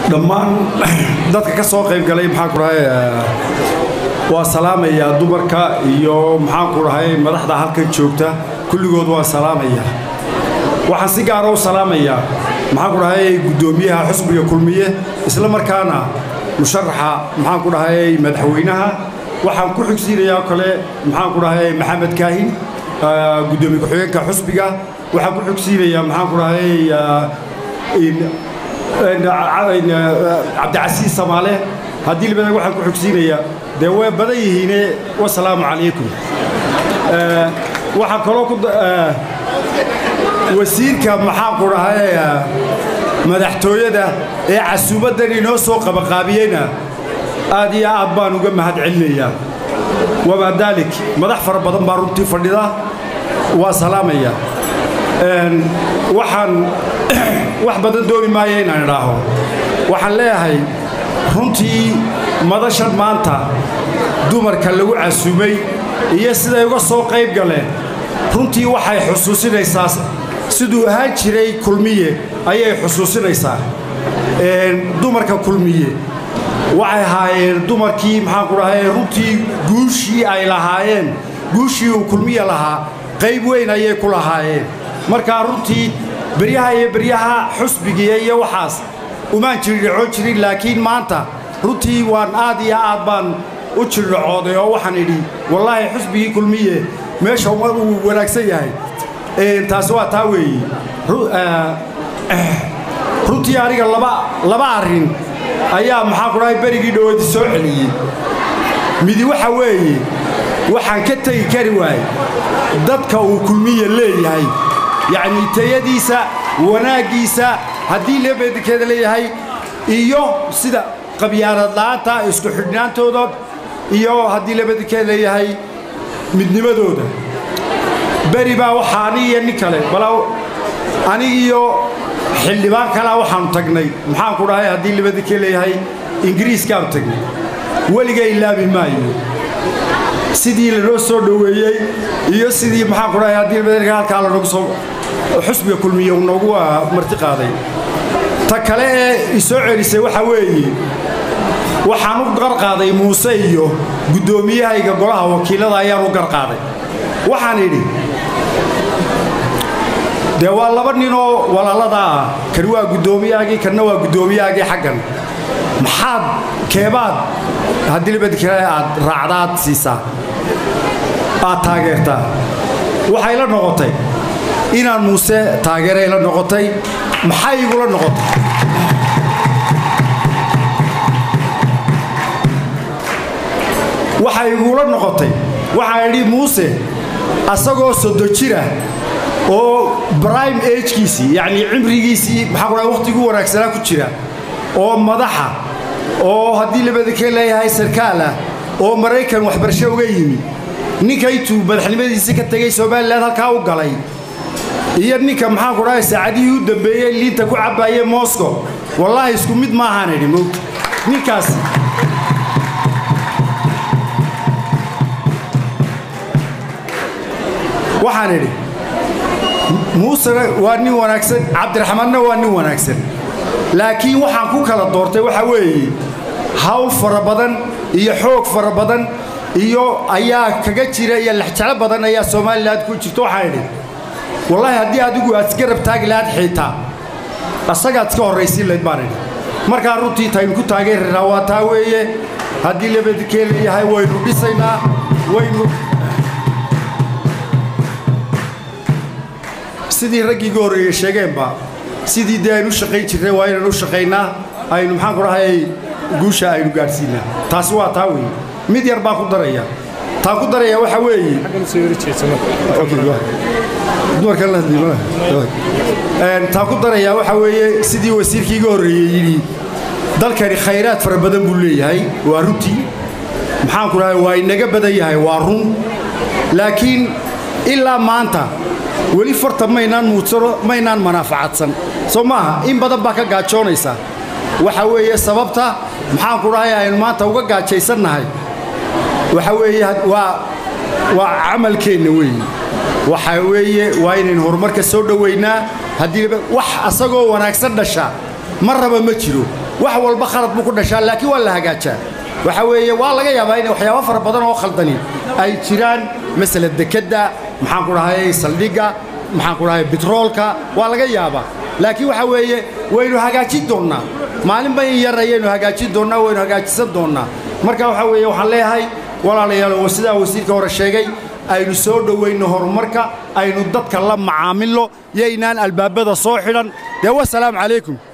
dhammaan dadka ka soo qayb galay maxaan ku dhahay waa salaamayaa dumarka iyo maxaan ku dhahay madaxda halkan joogta kulligood waa salaamaya waxaan si gaara u salaamayaa maxaan ku dhahay guddoomiyaha xusbiga kulmiye isla markaana musharaxa maxaan ku dhahay madaxweynaha waxaan ku xigsiinayaa kale maxaan ku dhahay maxamed kaahin guddoomiye ku-xigeenka xusbiga waxaan ku xigsiinayaa maxaan ku dhahay cabdicasiis samaale haddii libada waxaan ku xogsiinayaa dee way badan yihiine wasalaamu calaykum waxaan kaloo ku wasiirka maxaan ku dhahay madaxtooyada ee casuumaddan inoo soo qabaqaabiyeyna aad iyo aad baan uga mahad celinayaa wamaa daalik madax fara badan baa runtii fadhida waa salaamaya waxaan wax badan dooni maayo inaan idhaaho waxaan leeyahay runtii madashan maanta dumarka lagu casuumay iyo siday uga soo qayb galeen runtii waxay xusuusinaysaa siduu ahaan jiray kulmiye ayay xusuusinaysaa dumarka kulmiye waxay ahaayeen dumarkii maxaan ku dhahay runtii guushii ay lahaayeen guushii uu kulmiye lahaa qayb weyn ayay ku lahaayeen markaa runtii beryaha iyo beryaha xusbigiiya iyo waxaas umaan jirdhacoon jirin laakiin maanta runtii waan aad iyo aad baan u jirdhacooday oo waxaan idhi wallaahi xusbigii kulmiye meesha uu wanaagsan yahay taasi waa taa weeye runtii aniga laba arrin ayaa maxaa ku dhahay berigii dhoweedi soo celiyey midi waxa weeye waxaan ka tegi kari waayey dadka uu kulmiye leeyahay yacnii tayadiisa wanaaggiisa haddii leebeedikeeda leeyahay iyo sida qabyaanadla'aanta isku xidhnaantooda iyo haddii leebeedikeeda leeyahay midnimadooda beri baa waxaa anigiiyo nin kale bala anigiiyo xildhibaan kalea waxaannu tagnay maxaan ku dhahay haddii leebeedikee leeyahay ingiriiskaanu tagnay weliga ilaabi maayo sidii lanoo soo dhoweeyey iyo sidii maxaan ku dhahay haddii leebeedika halkaa lanogu soo xusbiga kulmiye uu noogu marti qaaday ta kale ee isoo celisay waxaa weeye waxaan u garqaaday muuse iyo guddoomiyahayga golaha wakiillada ayaan u garqaaday waxaan idhi dee waa laba ninoo walaalada ah kan waa guddoomiyahaagii kanna waa guddoomiyahaagii xaggan maxaad keebaad haddii libadkale aad raacdaad siisaa aad taageertaa waxay la noqotay inaan muuse taageeray la noqotay maxay igula noqotay waxay igula noqotay waxaan idhi muuse asagoo sodo jira oo brime agkiisii yacnii cimrigiisii maxaa kudhahay wakhtiguu wanaagsanaa ku jira oo madaxa oo haddii labadakee leeyahay sarkaal ah oo maraykan waxbarasho uga yimi ninka intuu madaxnimadiisii ka tegey somalilan halkaa u galay iyo ninka maxaan ku dhahay saacadihii u dambeeyey liinta ku cabbaayey moscow wallaahi isku mid maahaan idhi mog ninkaas waxaan idhi muusena waa nin wanaagsan cabdiraxmaanna waa nin wanaagsan laakiin waxaan ku kala doortay waxaa weeye hawl fara badan iyo xoog fara badan iyo ayaa kaga jira iyo lexjeclo badan ayaa somalilan ku jirto waxaan idhi wallaahi haddii adigu aad isgarab taagi lahaad xiitaa asagaad iska horraysiin layd baan idhi markaa runtii taynu ku taageeraynaa waa taa weeye haddii labadikee leeyahay waynu dhisaynaa waynu sidii raggii ga horreeye sheegeenba sidii dee aynu u shaqayn jirnay waa inaynu u shaqaynaa aynu maxaan ku dhahay guusha aynu gaadhsiinaa taasi waa taa weeye mid yar baa ku daraya taa ku daraya waxaa weeye taa ku daraya waxaa weeye sidii wasiirkii iga horreeyey yidhi dalkani khayraad fara badan buu leeyahay waa runtii maxaan ku dhahay waa inaga badan yahay waa run laakiin ilaa maanta weli farta maynaan muudsano maynaan manaafacadsan soo maaha in badan baa ka gaajoonaysa waxa weeye sababta maxaan ku dhahay aynu maanta uga gaajaysannahay waxa weeye waa waa camalkeenna weeye waxa weeye waa inaynu horumarka soo dhowaynaa haddii wax asagoo wanaagsan dhasha ma raba ma jiro wax walba khalad buu ku dhashaa laakiin waa la hagaajaa waxa weeye waa laga yaabaa inay waxyaabo fara badan oo khaldani ay jiraan masala dekedda maxaan ku dhahay saldhigga maxaan ku dhahay bitroolka waa laga yaabaa laakiin waxa weeye waynu hagaajin doonnaa maalinba in yar ayaynu hagaajin doonnaa waynu hagaajisan doonnaa marka waxa weeye waxaan leeyahay walaalayaal oo sidaa wasiirka hore sheegay aynu soo dhowayno horumarka aynu dadka la macaamilo yaynaan albaabada soo xidhan dee wasalaamu calaykum